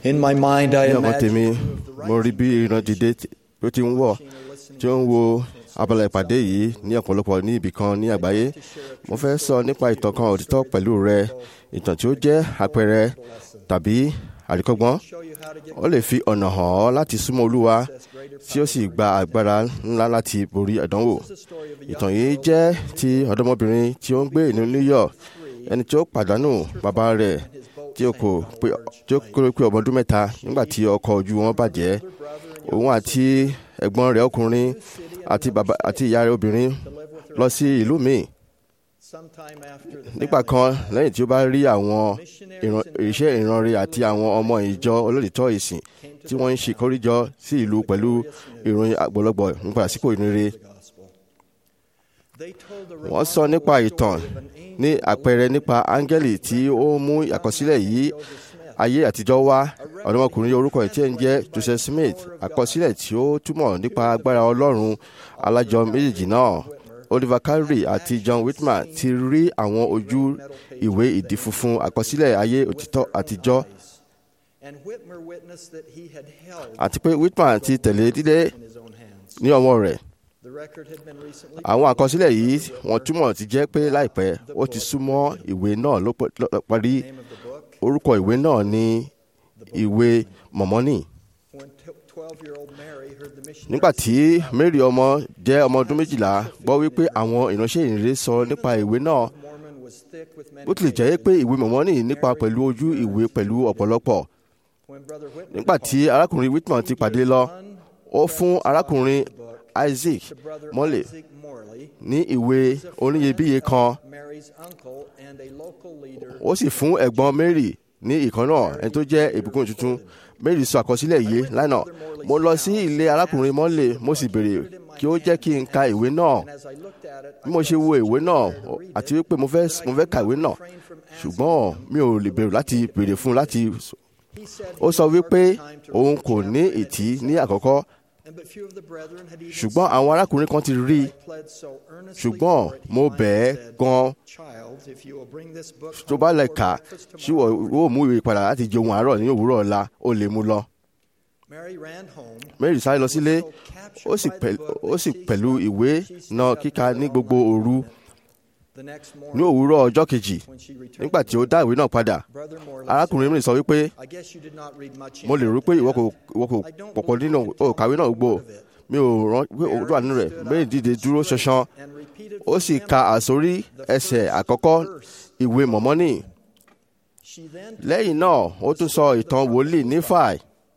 In my mind, I ní ọkàn tèmi imagine mo rí bí iná dìde tí ó ti ń wọ̀ tí ó ń wo abala ìpàdé yìí ní ọ̀pọ̀lọpọ̀ ní ibì kan ní àgbáyé mo fẹ́ sọ nípa ìtàn kan òtítọ́ pẹ̀lú rẹ ìtàn tí ó jẹ́ àpẹẹrẹ tàbí àríkọ́gbọ́n ó lè fi ọ̀nà hàn ọ́ láti súnmọ́ olúwa tí ó sì gba agbára ńlá láti borí àdánwò ìtàn yìí jẹ́ ti ọ̀dọ́mọbìnrin tí ó ń gbé ìlú New York ẹni tí ó pàdánù bàbá rẹ̀ tí ó kò pé tí ó kéré pé ọmọ ọdún mẹ́ta nígbà tí ọkọ̀ ojú wọn bàjẹ́ òun àti ẹ̀gbọ́n rẹ̀ ọkùnrin àti bàbá àti ìyá rẹ̀ obìnrin lọ sí ìlú míì nígbà kan lẹ́yìn tí ó bá rí àwọn ìran- iṣẹ́ ìranre àti àwọn ọmọ ìjọ olóòtítọ́ ìsìn tí wọ́n ń ṣe kórìjọ sí ìlú pẹ̀lú ìròyìn àgbọ̀lọgbọ̀ nípa àsìkò ìrere wọ́n sọ nípa ìtàn ní àpẹẹrẹ nípa áńgẹ́lì tí ó mú àkọsílẹ̀ yìí ayé àtijọ́ wá ọ̀dọ́mọkùnrin orúkọ ẹ̀ tí ẹ̀ ń jẹ́ Joseph Smith àkọsílẹ̀ tí ó túmọ̀ nípa agbára Ọlọ́run alájọ méjèèjì náà Oliver Cowdery àti John Whitman ti rí àwọn ojú ìwé ìdí funfun àkọsílẹ̀ ayé òtítọ́ àtijọ́ And Whitmer witnessed that he had held àti pé Whitman ti tẹ̀lé dídé in his own hands. ní ọwọ́ rẹ̀ The record had been recently àwọn àkọsílẹ̀ yìí wọ́n túmọ̀ ti jẹ́ pé láìpẹ́ ó ti súnmọ́ ìwé náà ló pẹ́- ló parí name of the book orúkọ ìwé náà ní ìwé mọ̀mọ́nì when 12-year-old Mary heard the missionary nígbà tí Mary ọmọ jẹ́ ọmọ ọdún méjìlá gbọ́ wípé àwọn ìránṣẹ́ ìrere sọ nípa ìwé náà Mormon was thick with many bó tilẹ̀ jẹ́ pé ìwé mọ̀mọ́nì nípa pẹ̀lú ojú ìwé pẹ̀lú ọ̀pọ̀lọpọ̀ when brother Whitman nígbà tí arákùnrin Whitman ti pàdé lọ ó fún arákùnrin Isaac to brother Morley Isaac Morley, ní ìwé oníyebíye kan Mary's uncle and a local leader ó sì fún ẹ̀gbọ́n Mary ní ìkan náà ẹni tó jẹ́ ìbùkún tuntun Mary sọ àkọsílẹ̀ yìí lánàá mo lọ sí ilé arákùnrin mọ́lẹ̀ mo sì béèrè kí ó jẹ́ kí n ka ìwé náà and as I looked at it bí mo ṣe wo ìwé náà àti wípé mo fẹ́ mo fẹ́ ka ìwé náà ṣùgbọ́n mi ò lè bẹ̀rù láti béèrè fún un láti he said ó sọ wípé òun kò ní ìtì ní àkọ́kọ́ and but few of the brethren had even ṣùgbọ́n àwọn arákùnrin kan ti rí i pled so earnestly ṣùgbọ́n for it, he mo finally bẹ̀ ẹ́ said, gan Child, if you will bring this book tó home bá lè for kà breakfast ṣíwọ̀ tomorrow." ó mú ìwé padà láti jẹ ohun àárọ̀ ní òwúrọ̀ ọ̀la ó lè mú lọ. Mary ran home Mary sáré lọ sílé ó sì pẹ̀- ó sì pẹ̀lú ìwé náà kíka ní gbogbo òru the next ní morning òwúrọ̀ ọjọ́ kejì when she returned nígbà tí ó dá ìwé náà padà brother Morley arákùnrin mi sọ wípé said, I guess you did not read much mo lè rò pé ìwọ kò ìwọ kò I don't pọ̀pọ̀ believe nínú you can ó kàwé náà tell me gbò a word of it. mi ò rán pé òun wà nínú rẹ̀ Mary dìde dúró ṣanṣan and repeated ó from sì them ka àsórí ẹsẹ̀ àkọ́kọ́ ìwé mọ̀mọ́nì She then lẹ́yìn náà ó tún sọ ìtàn wòlíì nífàì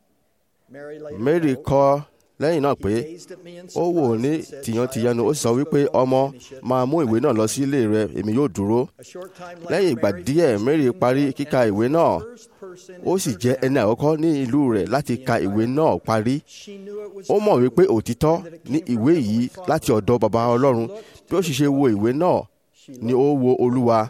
Mary later Mary wrote, kọ lẹ́yìn náà pé "He gazed at me in ó wò surprise ní and said, tìyàntìyànnu ó "Child, sì sọ take wípé this book ọmọ and finish it." máa mú ìwé náà lọ sí ilé rẹ èmi yóò dúró A short time later, lẹ́yìn ìgbà Mary díẹ̀ finished Mary reading parí the book kíka and ìwé was the náà first person in ó sì her jẹ́ ẹni family àkọ́kọ́ ní ìlú rẹ̀ láti ka ìwé náà parí She knew it was ó mọ̀ true wípé òtítọ́ and that it ní came from ìwé Heavenly yìí Father. láti ọ̀dọ̀ baba Ọlọ́run bí ó sì ṣe wo ìwé náà She ni ó wo Olúwa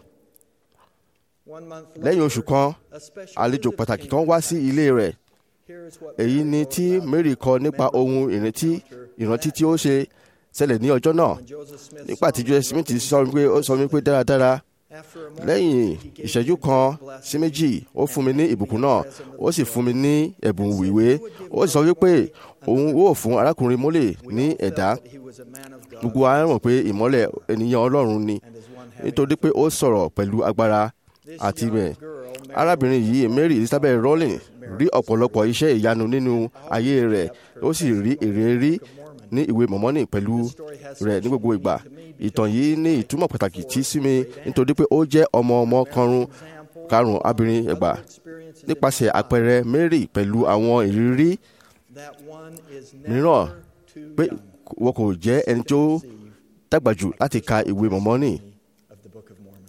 One month lẹ́yìn later, oṣù kan a special àlejò visit pàtàkì came kan to wá the sí house. ilé rẹ̀ Here is what èyí Mary ni wrote tí about Mary kọ nípa memorable ohun ìrántí encounter ìrántí that tí ó ṣe ṣẹlẹ̀ ní ọjọ́ náà when Joseph Smith nígbà tí saw Joseph me, Smith sọ wípé ó sọ wípé dáradára after a moment, lẹ́yìn he gave ìṣẹ́jú me kan a blessing sí méjì ó fún mi ní ìbùkún náà present with ó sì the fún mi ní ẹ̀bùn ìwé ó sì sọ wípé òun ó fún arákùnrin mólè We ní all felt ẹ̀dá that he was a man of God gbogbo wa mọ̀ pé ìmọ́lẹ̀ ènìyàn Ọlọ́run ni and as one having nítorí pé ó sọ̀rọ̀ pẹ̀lú agbára This àti young bẹ́ẹ̀ girl, Mary arábìnrin was yìí a Mary Elizabeth Rowling rí ọ̀pọ̀lọpọ̀ iṣẹ́ ìyanu nínú ayé rẹ̀ ó sì rí èrè rí ní ìwé mọ̀mọ́nì pẹ̀lú rẹ̀ ní gbogbo ìgbà ìtàn yìí ní ìtumọ̀ pàtàkì tí sí mi nítorí pé ó jẹ́ ọmọ ọmọ karùn karùn abirin ẹgbà experiences nípasẹ̀ àpẹẹrẹ Mary pẹ̀lú àwọn ìrírí that one is mìíràn never too pé young wọn kò jẹ́ ẹni tó to receive dàgbà jù láti ka ìwé mọ̀mọ́nì of the Book of Mormon.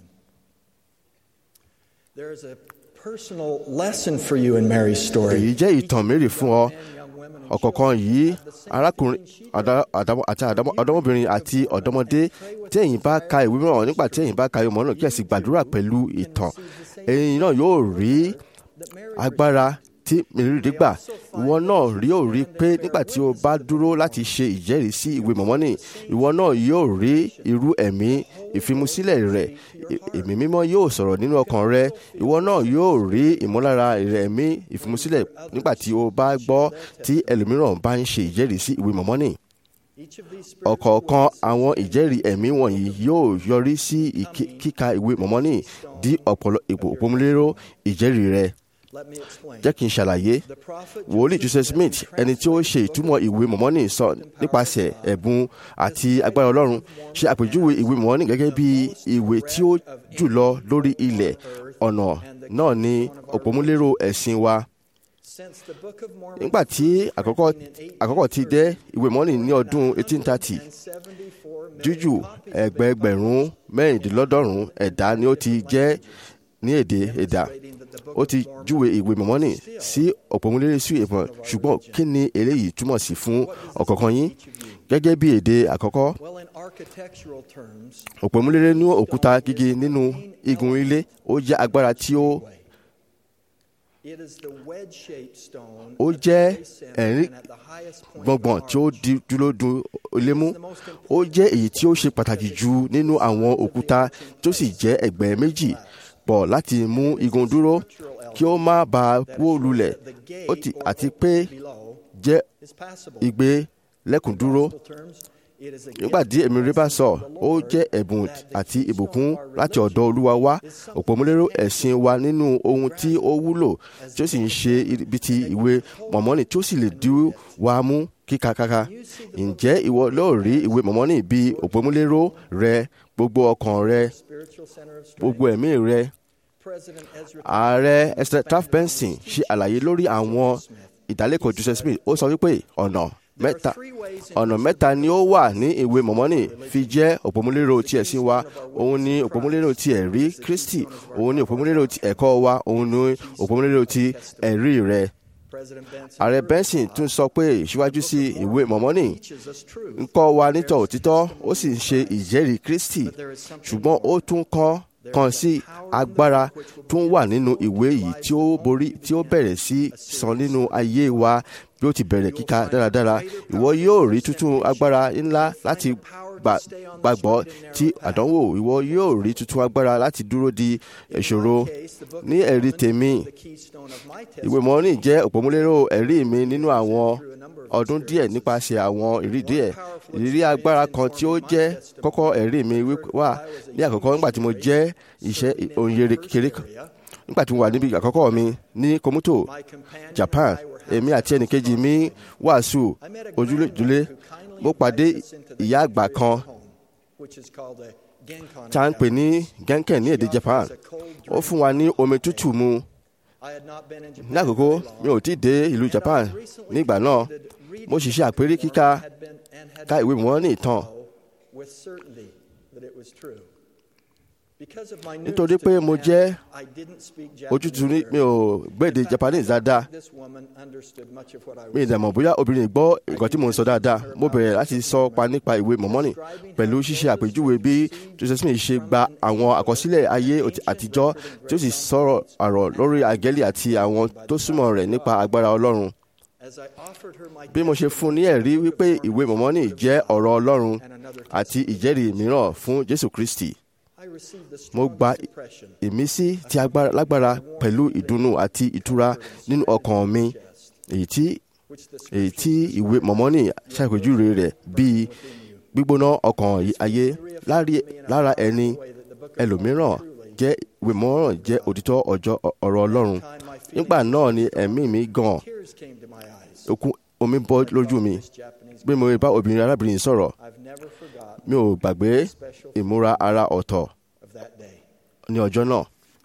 There is a personal lesson for you in Mary's story. èyí jẹ́ ìtàn Mary fún ọ Men, young women, and ọ̀kọ̀ọ̀kan children yìí have the same arákùnrin feeling she àdá- does. àdámọ́- àti àdámọ́- ọ̀dọ́mọbìnrin àti ọ̀dọ́mọdé tí ẹ̀yin bá ka ìwé mìíràn nígbà tí ẹ̀yin bá ka ìwé mìíràn kí ẹ sì gbàdúrà pẹ̀lú ìtàn ẹ̀yin náà yóò rí That Mary agbára tí mèrìdì gbà ìwọ náà rí ò rí pé nígbà tí o bá dúró láti ṣe ìjẹ́rìí sí ìwé mọ̀mọ́nì ìwọ náà yóò rí irú ẹ̀mí ìfimusílẹ̀ rẹ̀ ẹ̀mí mímọ́ yóò sọ̀rọ̀ nínú ọkàn rẹ ìwọ náà yóò rí ìmúlára rẹ̀ ẹ̀mí ìfimusílẹ̀ nígbà tí o bá gbọ́ tí ẹlòmíràn bá ń ṣe ìjẹ́rìí sí ìwé mọ̀mọ́nì ọ̀kọ̀ọ̀kan àwọn ìjẹ́rìí ẹ̀mí wọ̀nyí yóò yọrí sí kíka ìwé mọ̀mọ́nì di ọ̀pọ̀lọ ìpòmúlérò ìjẹ́rìí rẹ. jẹ́ kí n ṣàlàyé wòlíì Joseph Smith ẹni tí ó ṣe ìtumọ̀ ìwé mọ̀mọ́nì sọ nípasẹ̀ ẹ̀bùn àti agbára Ọlọ́run ṣe àpèjúwe ìwé mọ̀mọ́nì gẹ́gẹ́ bí ìwé tí ó jùlọ lórí ilẹ̀ ọ̀nà náà ni òpómúlérò ẹ̀sìn wa nígbà tí àkọ́kọ́ àkọ́kọ́ ti dé ìwé mọ́nì ní ọdún 1830 jújù ẹgbẹẹgbẹ̀rún mẹ́rìndínlọ́dọ́rùn ẹ̀dá ni ó ti jẹ́ ní èdè ẹ̀dá ó ti júwe ìwé mọ́nì sí òpómúlérè sí ìmọ̀ ṣùgbọ́n kí ni eléyìí túmọ̀ sí fún ọ̀kọ̀ọ̀kan yín gẹ́gẹ́ bí èdè àkọ́kọ́ òpómúlérè ní òkúta gígé nínú igun ilé ó jẹ́ agbára tí ó ó jẹ́ ẹ̀rín gbọ̀ngbọ̀n tí ó dúró dun ilé mú ó jẹ́ èyí tí ó ṣe pàtàkì jù nínú àwọn òkúta tó sì jẹ́ ẹ̀gbẹ́ méjì pọ̀ láti mú igun dúró kí ó má bàa wó lulẹ̀ àti pé jẹ́ igbe lẹ́kùn dúró nígbà tí èmi rí bá sọ ó jẹ́ ẹ̀bùn àti ìbùkún láti ọ̀dọ̀ olúwa wá òpómúlérò ẹ̀sìn wa nínú ohun tí ó wúlò tí ó sì ń ṣe ibi ti ìwé mọ̀mọ́nì tí ó sì lè dí wa mú kíkakaka ǹjẹ́ ìwọ lóò rí ìwé mọ̀mọ́nì bí òpómúlérò rẹ gbogbo ọkàn rẹ gbogbo ẹ̀mí rẹ ààrẹ Esther Taft Benson ṣe àlàyé lórí àwọn ìdálẹ́kọ̀ọ́ Joseph Smith ó sọ wípé ọ̀nà mẹ́ta ọ̀nà mẹ́ta ni ó wà ní ìwé mọ̀mọ́nì fi jẹ́ òpómúlérò ti ẹ̀sìn wa òun ni òpómúlérò ti ẹ̀rí Kristi òun ni òpómúlérò ti ẹ̀kọ́ wa òun ni òpómúlérò ti ẹ̀rí rẹ̀. ààrẹ Benson tún sọ pé síwájú sí ìwé mọ̀mọ́nì ń kọ́ wa nítọ̀ òtítọ́ ó sì ń ṣe ìjẹ́rìí Kristi ṣùgbọ́n ó tún kọ́ kan sí agbára tó ń wà nínú ìwé yìí tí ó borí tí ó bẹ̀rẹ̀ sí san nínú ayé wa bí ó ti bẹ̀rẹ̀ kíka dáradára ìwọ yóò rí tuntun agbára ńlá láti gbàgbọ́ tí àdánwò ìwọ yóò rí tuntun agbára láti dúró di ìṣòro ní ẹ̀rí tèmi ìwé mọ́nì jẹ́ òpómúlérò ẹ̀rí mi nínú àwọn ọdún díẹ̀ nípasẹ̀ àwọn ìrírí díẹ̀ ìrírí agbára kan tí ó jẹ́ kọ́kọ́ ẹ̀rí mi wà ní àkọ́kọ́ nígbà tí mo jẹ́ iṣẹ́ òǹyẹ̀rẹ̀ kékeré kan nígbà tí mo wà níbi àkọ́kọ́ mi ní Komuto Japan èmi àti ẹnìkejì mi wàásù ojúlé mo pàdé ìyá àgbà kan tá à ń pè ní genken ní èdè Japan ó fún wa ní omi tútù mu ní àkókò mi ò tí ì dé ìlú Japan nígbà náà mo sì ṣe àpérí kíka ká ìwé wọn ní ìtàn nítorí pé mo jẹ́ ojútùú ní mi ò gbèdè Japanese dáadáa mi ì dàmọ̀ bóyá obìnrin gbọ́ nǹkan tí mo ń sọ dáadáa mo bẹ̀rẹ̀ láti sọ pa nípa ìwé mọ̀mọ́nì pẹ̀lú ṣíṣe àpèjúwe bí Joseph Smith ṣe gba àwọn àkọsílẹ̀ ayé àtijọ́ tí ó sì sọ̀rọ̀ àrọ̀ lórí àgẹ́lì àti àwọn tó súnmọ́ rẹ̀ nípa agbára Ọlọ́run bí mo ṣe fún ní ẹ̀rí wípé ìwé mọ̀mọ́nì jẹ́ ọ̀rọ̀ Ọlọ́run àti ìjẹ́rìí mìíràn fún Jésù Kristi mo gba ìmísí tí lágbára pẹ̀lú ìdùnnú àti ìtura nínú ọkàn mi èyí tí èyí tí ìwé mọ̀mọ́nì ṣàpèjúwe rẹ̀ bíi gbígbóná ọkàn ayé lára ẹni ẹlòmíràn jẹ́ ìwé mọ̀mọ́nì jẹ́ òtítọ́ ọjọ́ ọ̀rọ̀ Ọlọ́run nígbà náà ni ẹ̀mí mi gan okun omi bọ́ lójú mi bí mo bá obìnrin arábìnrin sọ̀rọ̀ mi ò gbàgbé ìmúra ara ọ̀tọ̀ ní ọjọ́ náà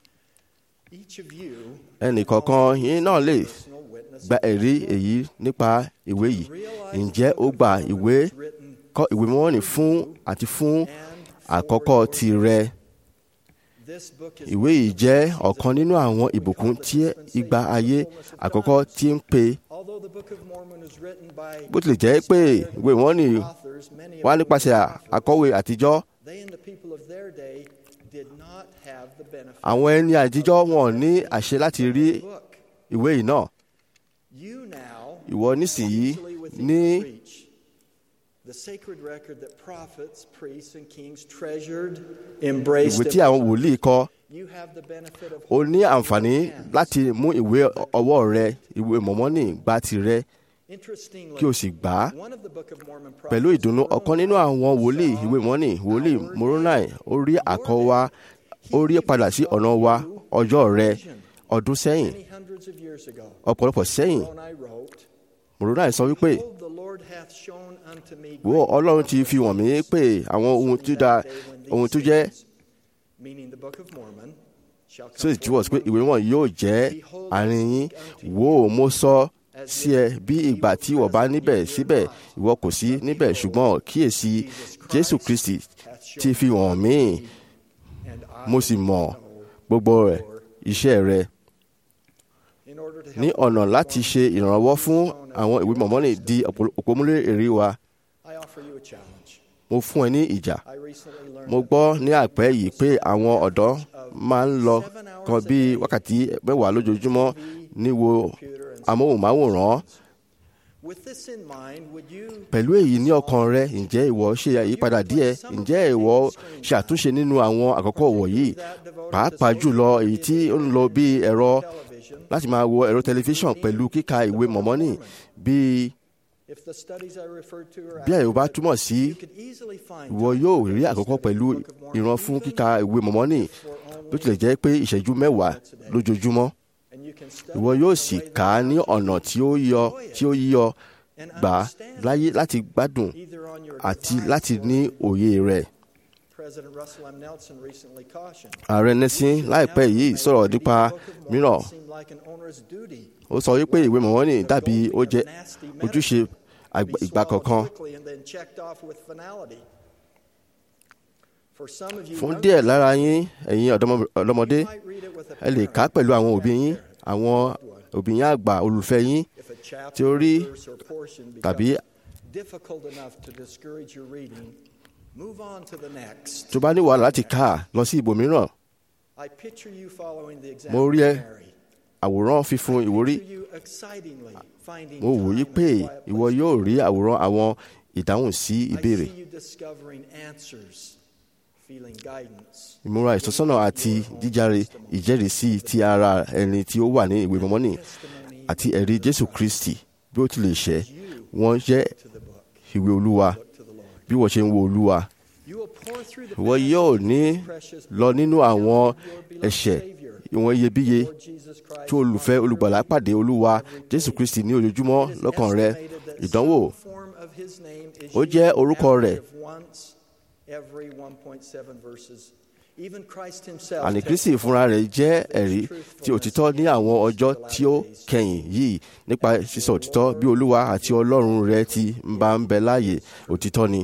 ẹnìkọ̀ọ̀kan yín náà lè gba ẹ̀rí èyí nípa ìwé yìí ǹjẹ́ ó gba ìwé kọ ìwé mọ́wọ́nì fún àti fún àkọ́kọ́ tirẹ̀ ìwé yìí jẹ́ ọ̀kan nínú àwọn ìbùkún tí ìgbà ayé àkọ́kọ́ tí ń pè bó tilẹ̀ jẹ́ pé ìwé mọ́wọ́nì wá nípasẹ̀ àkọ́wé àtijọ́ àwọn ẹni àtijọ́ wọn ní àṣẹ láti rí ìwé yìí náà You now ìwọ nísìnyí easily within ní your reach the sacred record that prophets, priests, and kings treasured, embraced. ìwé tí and àwọn wòlíì kọ You have the benefit of o ní holding àǹfààní in your hands. láti mú ìwé ọwọ́ rẹ ìwé mọ̀mọ́nì gba tirẹ̀ Interestingly, kí o sì gbà á one of the Book of Mormon pẹ̀lú prophets, ìdùnnú ọ̀kan nínú àwọn wòlíì saw ìwé mọ́nì wòlíì our moronai day. ó rí àkọ́ wa ó rí padà sí ọ̀nà wa ọjọ́ rẹ ọdún sẹ́yìn many hundreds of years ago. ọ̀pọ̀lọpọ̀ sẹ́yìn Moroni wrote, moronai sọ wípé Behold, the Lord hath shown unto me wo great ọlọ́run ti fi wọ̀n mí pé àwọn ohun tó dáa ohun tó jẹ́ meaning the Book of Mormon, shall tó come sì túwọ̀ sí pé forth ìwé wọn yóò jẹ́ àárín yín wo mo sọ sí ẹ bí ìgbà tí ìwọ bá níbẹ̀ síbẹ̀ ìwọ kò sí níbẹ̀ ṣùgbọ́n kíyèsí jésù kristi ti fi wọ̀n mí and I mo sì mọ̀ know gbogbo rẹ̀ iṣẹ́ rẹ̀ in order to ní help ọ̀nà láti ṣe ìrànlọ́wọ́ fún àwọn ìwé mọ̀mọ́nì di òpómúlé èrè wa I offer you a challenge. mo fún ẹ ní ìjà I recently learned mo that gbọ́ ní àpẹ́ yìí pé àwọn ọ̀dọ́ máa ń lọ kan bí wákàtí mẹ́wàá lójoojúmọ́ níwo amóhùnmáwòrán with this in mind, would you pẹ̀lú èyí ní ọkàn rẹ ǹjẹ́ ìwọ ṣe àyípadà díẹ̀ ǹjẹ́ ìwọ ṣe àtúnṣe nínú àwọn àkọ́kọ́ wọ̀nyí pàápàá jùlọ èyí tí ó ń lọ bí ẹ̀rọ television láti máa wo ẹ̀rọ tẹlifíṣàn pẹ̀lú kíka ìwé mọ̀mọ́nì bí if the studies I referred to are bí àyè bá accurate, túmọ̀ sí you could easily find ìwọ time yóò to rí study àkọ́kọ́ the pẹ̀lú Book of Mormon, ìran fún even kíka ìwé mọ̀mọ́nì for only- bó tilẹ̀ jẹ́ pé ìṣẹ́jú mẹ́wàá lójoojúmọ́ and you can study ìwọ it yóò in a sì way that kà á ní allows you ọ̀nà to tí ó yọ tí ó yíyọ and gbà á understand láyé láti gbádùn either on your àti device láti or ní òye rẹ̀. President Russell M. Nelson recently cautioned. ààrẹ nẹ́sìn láìpẹ́ yìí sọ̀rọ̀ nípa mìíràn ó sọ wípé ìwé mọ̀mọ́nì dàbí ó jẹ́ ojúṣe àgbà- ìgbà kọ̀ọ̀kan fún díẹ̀ lára yín ẹ̀yin ọ̀dọ́mọ- ọ̀dọ́mọdé ẹ lè kà á pẹ̀lú àwọn òbí yín àwọn òbí yín àgbà olùfẹ́ yín tí ó rí tàbí difficult enough to discourage your reading, move on to the next. tó bá ní wàhálà láti kà á lọ sí ibòmíràn I picture you following the example Mo of rí ẹ Mary. àwòrán fífún ìwúrí Picture you excitingly finding mo wò yí time pé in quiet ìwọ places. yóò rí àwòrán àwọn ìdáhùn sí I ìbéèrè see you discovering answers, feeling guidance. ìmúra ìtọ́sọ́nà àti jíjáre ìjẹ́rìísí ti ara ẹni tí ó wà ní ìwé mọ́mọ́nì Testimony àti ẹ̀rí jésù kristi bí ó ti lè ṣẹ́ wọ́n jẹ́ to the book, ìwé olúwa to the Lord. bí wọ́n ṣe ń wo olúwa You will pour through the ìwọ yóò passages ní of His precious lọ book, nínú the àwọn account of your beloved ẹ̀ṣẹ̀ Savior, ìwọ̀n iyebíye Lord Jesus Christ, tí olùfẹ́ on olùgbàlà earth. pàdé olúwa jésù kristi ní ojoojúmọ́ It is lọ́kàn rẹ estimated that ìdánwò some form of his name is Ó used jẹ́ an orúkọ average rẹ̀. of once every 1.7 verses. Even Christ himself àní kristi fúnra rẹ̀ jẹ́ ẹ̀rí tí òtítọ́ ní àwọn ọjọ́ tí ó kẹyìn yìí nípa sísọ òtítọ́ bí olúwa àti ọlọ́run rẹ ti ń bá ń bẹ láàyè òtítọ́ ni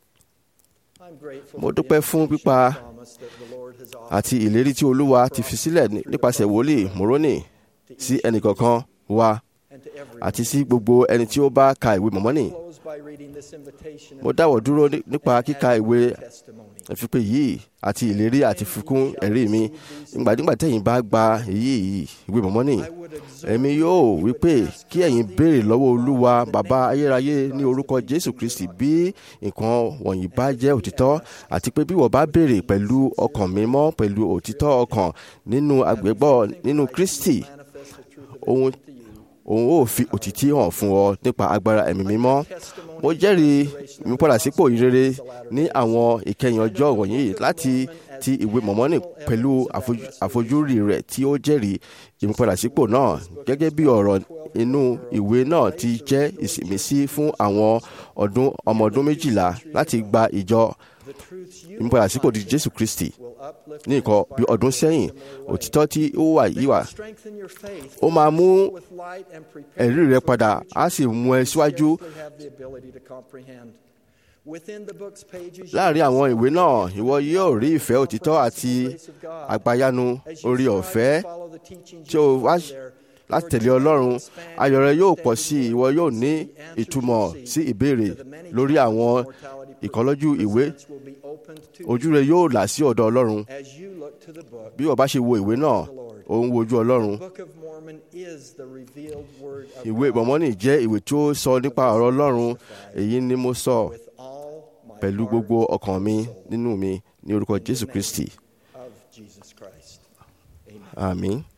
I'm grateful Mo for the dúpẹ́ fún information pípa and promise that the Lord has offered àti ìlérí tí olúwa ti fi sílẹ̀ ní- nípasẹ̀ wòlíì mòrónì sí ẹnìkọ̀ọ̀kan wa and to everyone. àti sí gbogbo ẹni tí ó bá ka ìwé mọ̀mọ́nì Close by reading this invitation mo and dáwọ̀ dúró ní- nípa kíka ìwé testimony. ìfipè yìí àti ìlérí àti fikún ẹ̀rí mi nígbàdígbà tẹ̀yin bá gba èyí yìí ìwé mọ̀mọ́nì I would exhort èmi you yóò that you wí would pé ask kí ẹ̀yin God béèrè the lọ́wọ́ Father olúwa in the bàbá name of ayérayé Jesus ní Christ orúkọ of jésù Nazareth. kristi bí nǹkan wọ̀nyí bá jẹ́ òtítọ́ àti pé bí wọ́n bá béèrè pẹ̀lú ọkàn mímọ́ pẹ̀lú òtítọ́ ọkàn nínú àgbẹ̀gbọ́ nínú kristi Manifest the truth of it ohun to you. òun ó fi òtítí hàn fún ọ nípa agbára ẹ̀mí mímọ́ mo jẹ́rìí ìmúpadàsípò ìrere ní àwọn ìkẹyìn ọjọ́ wọ̀nyí láti ti ìwé mọ̀mọ́nì pẹ̀lú àfojú- àfojúrí rẹ̀ tí ó jẹ́rìí ìmúpadàsípò náà gẹ́gẹ́ bí ọ̀rọ̀ inú ìwé náà ti jẹ́ ìsìmísí fún àwọn ọdún ọmọ ọdún méjìlá láti gba ìjọ The truths you ìmúpadàsípò di jésù kristi will uplift ní and nǹkan bí inspire ọdún you sẹ́yìn in the way. òtítọ́ tí ó wà yìí wà Strengthen your faith ó máa mú with light and prepare ẹ̀rí you rẹ for padà future á sì mú ẹ you síwájú scarcely have the ability to comprehend. Within the book's pages, you láàrin will àwọn see ìwé náà the ìwọ yóò rí ìfẹ́ òtítọ́ àti grace of God. àgbáyanu As you orí strive ọ̀fẹ́ to follow the teachings tí o you wá find there, láti your tẹ̀lé joy ọlọ́run will expand ayọ̀ rẹ and yóò extend pọ̀ sí i you ìwọ yóò will ní see the answers ìtumọ̀ you sí seek ìbéèrè to the many lórí challenges àwọn mortality ìkọlọ́jú ìwé presents will be opened to ojú you rẹ yóò là sí ọ̀dọ̀ ọlọ́run as you look to the book. bí o bá ṣe wo ìwé náà ò ń wojú ọlọ́run Book of Mormon Mormon is the revealed word of ìwé God ìmọ̀mọ́nì jẹ́ ìwé tí ó sọ nípa ọ̀rọ̀ ọlọ́run èyí ni mo sọ with all my pẹ̀lú heart gbogbo ọkàn mi nínú mi ní orúkọ jésù kristi of Jesus Christ. Amen. àmín.